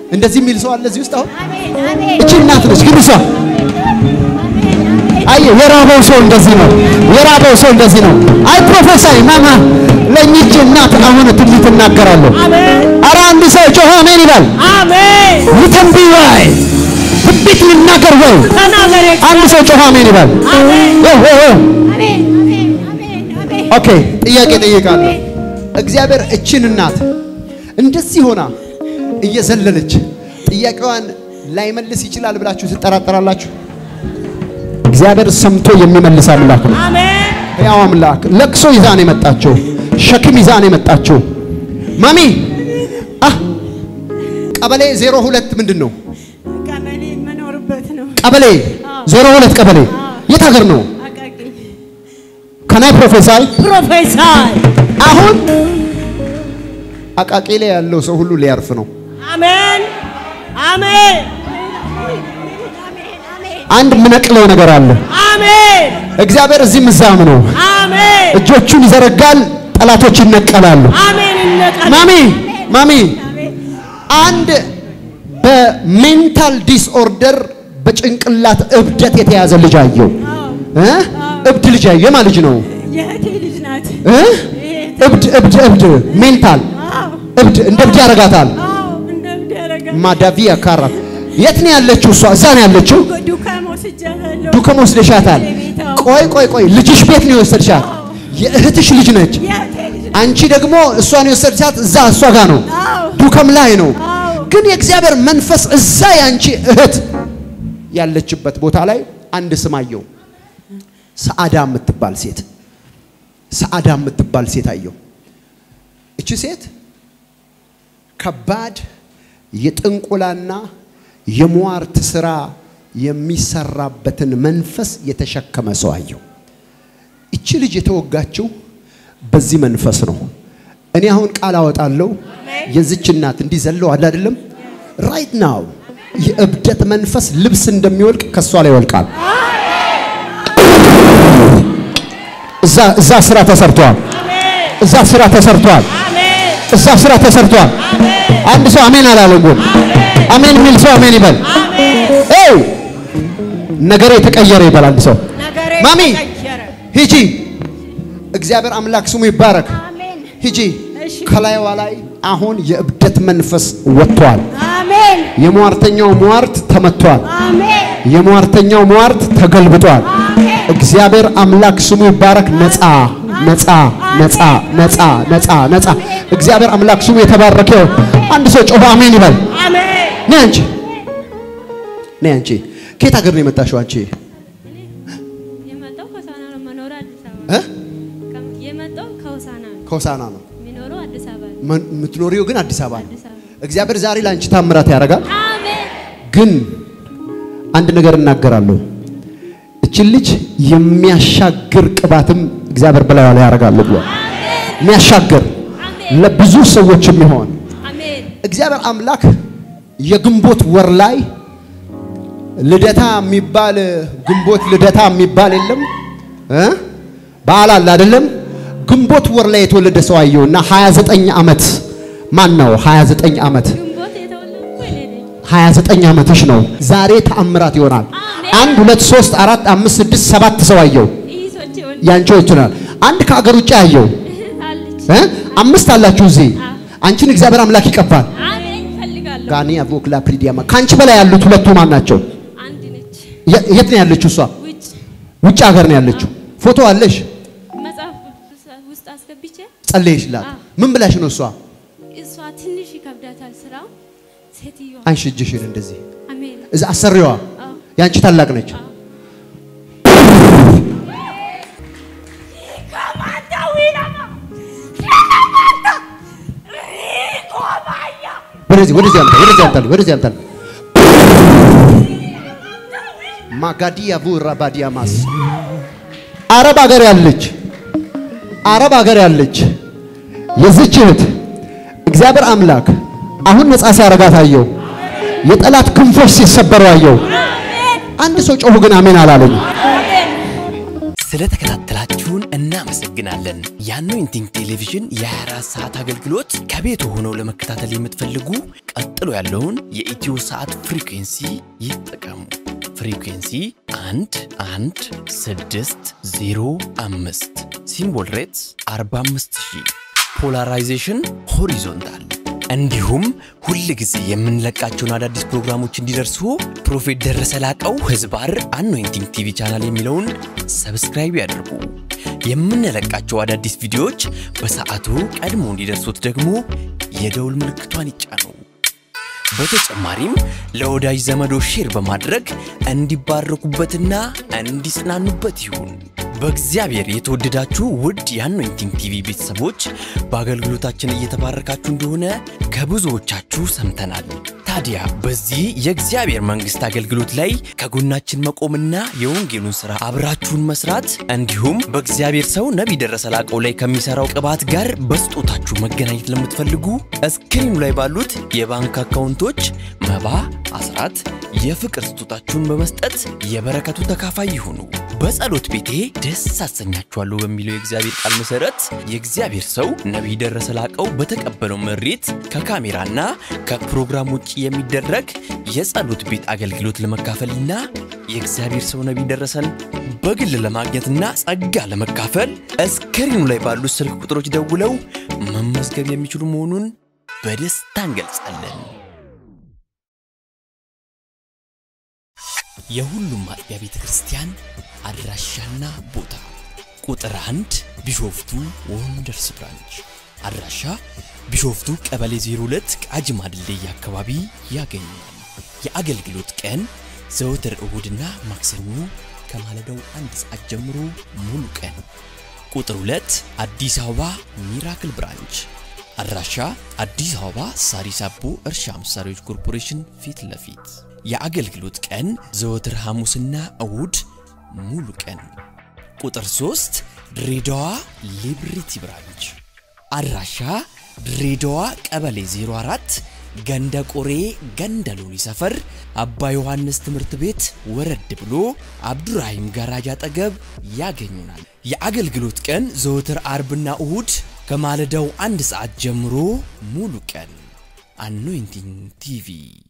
እንደዚህ የሚል ሰው አለ እዚህ ውስጥ አሁን አሜን አሜን እቺ እናት ነች ግን እሷ አየ የራበው ሰው እንደዚህ ነው። የራበው ሰው እንደዚህ ነው። አይ ፕሮፌሰር ማማ ለእኚች እናት አሁን ትንቢት እናገራለሁ። ኧረ አንድ ሰው ጮኸ አሜን ይላል። አሜን ልተንብይ ወይ ትንቢት ልናገር ወይ ተናገሬ አንድ ሰው ጮኸ አሜን ይላል። አሜን ኦ ኦ ኦ አሜን አሜን አሜን አሜን ኦኬ ጥያቄ ጠይቃለሁ። እግዚአብሔር እችን እናት እንደዚህ ሆና እየዘለለች ጥያቄዋን ላይመልስ ይችላል ብላችሁ ትጠራጠራላችሁ? እግዚአብሔር ሰምቶ የሚመልስ አምላክ ነው። አሜን ያው አምላክ ለቅሶ ይዛ ነው የመጣችው፣ ሸክም ይዛ ነው የመጣችው። ማሚ አህ ቀበሌ 02 ምንድን ነው? ቀበሌ የምኖርበት ነው ቀበሌ 02 ቀበሌ የት ሀገር ነው? አቃቂ ከናይ ፕሮፌሰር ፕሮፌሰር አሁን አቃቂ ላይ ያለው ሰው ሁሉ ሊያርፍ ነው። አሜን አሜን አንድ የምነቅለው ነገር አለ። አሜን እግዚአብሔር እዚህም እዛም ነው። አሜን እጆቹን ይዘረጋል፣ ጠላቶች ይነቀላሉ። አሜን ይነቀል ማሚ ማሚ አንድ በሜንታል ዲስኦርደር በጭንቅላት እብደት የተያዘ ልጅ አየው እ እብድ ልጅ አየው። የማ ልጅ ነው የእህቴ ልጅ ናት እ እብድ እብድ እብድ ሜንታል አዎ እብድ እንደ እብድ ያረጋታል። አዎ እንደምድ ያረጋ ማዳቪያ ካራ የት ነው ያለችው? እሷ እዛ ነው ያለችው። ዱካም ወስጃታለሁ ዱከም ወስደሻታል። ቆይ ቆይ ቆይ ልጅሽ ቤት ነው የወሰድሻት? የእህትሽ ልጅ ነች። የእህቴ ልጅ አንቺ ደግሞ እሷን የወሰድሻት እዛ እሷ ጋር ነው፣ አዎ ዱከም ላይ ነው። አዎ ግን የእግዚአብሔር መንፈስ እዛ ያንቺ እህት ያለችበት ቦታ ላይ አንድ ስም አየው። ሰዓዳ የምትባል ሴት ሰዓዳ የምትባል ሴት አየው። እቺ ሴት ከባድ የጥንቁላና የሟርት ስራ የሚሰራበትን መንፈስ የተሸከመ ሰው አየው። እቺ ልጅ የተወጋችው በዚህ መንፈስ ነው። እኔ አሁን ቃል አወጣለሁ። የዚች እናት እንዲህ ዘለው አለ አይደለም፣ ራይት ናው የእብደት መንፈስ ልብስ እንደሚወልቅ ከሷ ላይ ይወልቃል። እዛ እዛ ስራ ተሰርቷል። እዛ ስራ ተሰርቷል። አሜን እዛ ስራ ተሰርቷል። አንድ ሰው አሜን አላለም ግን አሜን የሚል ሰው አሜን ይበል። ኤው ነገሬ የተቀየረ ይበል አንድ ሰው ነገሬ ማሚ ተቀየረ ሂጂ። እግዚአብሔር አምላክ ስሙ ይባረክ። አሜን ሂጂ። እሺ። ከላይዋ ላይ አሁን የእብደት መንፈስ ወጥቷል። አሜን የሟርተኛው ሟርት ተመቷል። አሜን የሟርተኛው ሟርት ተገልብጧል። እግዚአብሔር አምላክ ስሙ ይባረክ። ነፃ ነፃ ነፃ ነፃ ነፃ ነፃ። እግዚአብሔር አምላክ ስሙ የተባረከ ይሁን። አንድ ሰው ጮሆ አሜን ይበል። አሜን ነይ አንቺ ነይ አንቺ። ከየት ሀገር ነው የመጣሽው አንቺ? የመጣው ከሆሳና ነው። መኖሩ አዲስ አበባ እ? ነው። የመጣው ከሆሳና ነው። ከሆሳና ነው የሚኖረው አዲስ አበባ ነው። መን- የምትኖሪው ግን አዲስ አበባ ነው። አዲስ አበባ እግዚአብሔር ዛሬ ለአንቺ ታምራት ያደርጋል። አሜን ግን አንድ ነገር እናገራለሁ። እችን ልጅ የሚያሻግር ቅባትም እግዚአብሔር በላዩ ላይ ያደርጋል ብሏል። የሚያሻግር ለብዙ ሰዎች የሚሆን አሜን እግዚአብሔር አምላክ የግንቦት ወር ላይ ልደታ የሚባል ግንቦት ልደታ የሚባል የለም እ በዓል አለ አይደለም። ግንቦት ወር ላይ የተወለደ ሰው አየው እና 29 ዓመት ማን ነው? 29 ዓመት ግንቦት የተወለድኩ እኔ ነኝ። 29 ዓመትሽ ነው። ዛሬ ተአምራት ይሆናል። አንድ ሁለት ሶስት አራት አምስት ስድስት ሰባት ሰው አየው። ይሶች ይሆን ያንቺ ይችላል። አንድ ከሀገር ውጭ አየው አለች። እ አምስት አላችሁ እዚህ። አንቺን እግዚአብሔር አምላክ ይቀባል። አሜን እፈልጋለሁ። ጋኒ አቮክላ ፕሪዲያማ ከአንቺ በላይ ያሉት ሁለቱ ማን ናቸው? አንድ ነች። የ- የት ነው ያለችው? እሷ ውጭ ውጭ ሀገር ነው ያለችው። ፎቶ አለሽ? መጽሐፍ ቅዱስ ውስጥ አስገብቼ ጸለይሽላት? አዎ። ምን ብላሽ ነው እሷ? እሷ ትንሽ ይከብዳታል ስራው። ሴትዮዋ አንቺ እጅሽን እንደዚህ አሜን እዛ አሰሪዋ አዎ። ያንቺ ታላቅ ነች። ወደዚህ ወደዚህ አምጣ ወደዚህ አምጣ ወደዚህ አምጣ ማጋዲያ ቡራ ባዲያ ማስ አረብ ሀገር ያለች አረብ ሀገር ያለች የዚች እህት እግዚአብሔር አምላክ አሁን ነፃ ሲያረጋት አየው። የጠላት ክንፎች ሲሰበሩ አየው። አንድ ሰው ጮሁ ግን አሜን አላለኝ። ስለተከታተላችሁን እናመሰግናለን። የአኖይንቲንግ ቴሌቪዥን የ24 ሰዓት አገልግሎት ከቤት ሆነው ለመከታተል የምትፈልጉ ቀጥሎ ያለውን የኢትዮ ሰዓት ፍሪኩንሲ ይጠቀሙ። ፍሪኩንሲ 1 1 6 0 5 ሲምቦል ሬትስ 45000 ፖላራይዜሽን ሆሪዞንታል እንዲሁም ሁል ጊዜ የምንለቃቸውን አዳዲስ ፕሮግራሞች እንዲደርሱ ፕሮፌት ደረሰ ላቀው ህዝባር አኖይንቲንግ ቲቪ ቻናል የሚለውን ሰብስክራይብ ያድርጉ። የምንለቃቸው አዳዲስ ቪዲዮዎች በሰዓቱ ቀድሞ እንዲደርሱት ደግሞ የደውል ምልክቷን ይጫኑ። በተጨማሪም ለወዳጅ ዘመዶ ሼር በማድረግ እንዲባረኩበትና እንዲጽናኑበት ይሁን። በእግዚአብሔር የተወደዳችሁ ውድ የአኖይንቲንግ ቲቪ ቤተሰቦች በአገልግሎታችን እየተባረካችሁ እንደሆነ ከብዙዎቻችሁ ሰምተናል። ታዲያ በዚህ የእግዚአብሔር መንግሥት አገልግሎት ላይ ከጎናችን መቆምና የወንጌሉን ሥራ አብራችሁን መስራት እንዲሁም በእግዚአብሔር ሰው ነቢይ ደረሰ ላቀው ላይ ከሚሠራው ቅባት ጋር በስጦታችሁ መገናኘት ለምትፈልጉ እስክሪኑ ላይ ባሉት የባንክ አካውንቶች መባ፣ አስራት፣ የፍቅር ስጦታችሁን በመስጠት የበረከቱ ተካፋይ ይሁኑ። በጸሎት ቤቴ ደስ አሰኛችኋለሁ በሚለው የእግዚአብሔር ቃል መሰረት የእግዚአብሔር ሰው ነቢይ ደረሰ ላቀው በተቀበለው መሬት ከካሜራና ከፕሮግራም ውጭ የሚደረግ የጸሎት ቤት አገልግሎት ለመካፈልና የእግዚአብሔር ሰው ነቢይ ደረሰን በግል ለማግኘትና ጸጋ ለመካፈል እስክሪኑ ላይ ባሉት ስልክ ቁጥሮች ደውለው መመዝገብ የሚችሉ መሆኑን በደስታ እንገልጻለን። የሁሉም አጥቢያ ቤተ ክርስቲያን አድራሻና ቦታ ቁጥር አንድ ቢሾፍቱ ወንደርስ ብራንች አድራሻ ቢሾፍቱ ቀበሌ 02 ቃጂማ ድልድይ አካባቢ ያገኛል። የአገልግሎት ቀን ዘወትር እሁድና ማክሰኞ ከማለዳው አንድ ሰዓት ጀምሮ ሙሉ ቀን። ቁጥር 2 አዲስ አበባ ሚራክል ብራንች አድራሻ አዲስ አበባ ሳሪስ አቦ እርሻ መሳሪያዎች ኮርፖሬሽን ፊት ለፊት የአገልግሎት ቀን ዘወትር ሐሙስና እሁድ ሙሉ ቀን። ቁጥር 3 ድሬዳዋ ሊብሪቲ ብራንች አድራሻ ድሬዳዋ ቀበሌ 04 ገንደ ቆሬ ገንደ ሎኒ ሰፈር አባ ዮሐንስ ትምህርት ቤት ወረድ ብሎ አብዱራሂም ጋራጅ አጠገብ ያገኙናል። የአገልግሎት ቀን ዘወትር አርብና እሁድ ከማለዳው አንድ ሰዓት ጀምሮ ሙሉ ቀን። አኖይንቲንግ ቲቪ